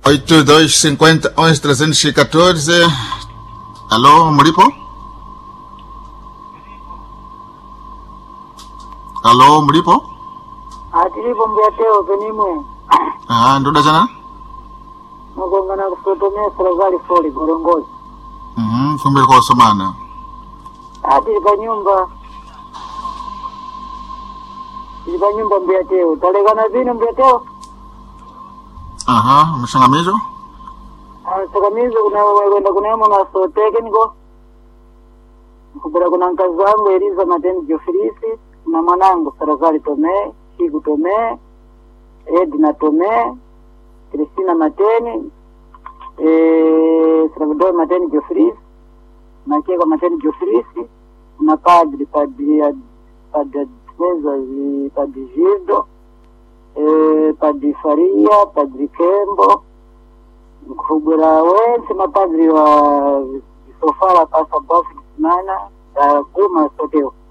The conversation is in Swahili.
8250 314. Alô, mlipo? Alô, mlipo? atilipo mbyateo penimwe Ah, ndoda jana? mugongana kusotomea serikali foli gorongozi Mhm, kumbe kwa somana. ati pa nyumba ili pa nyumba mbyateo talekana vino mbyateo Aha, mshangamizo? sakamizi kunakwenda kunemo na sotekeniko kubera kuna nkazi wangu eliza mateni jofilisi na mwanangu serikali tomee shiku tomee edna tomee kristina mateni eh, salvador mateni jofilisi makeka mateni jofilisi na padri padri Ad- padri Adveza- padri gildo eh, padri faria padri kembo nkugura wense mapadri wa visofala pasa bafu kisimana kuma soteo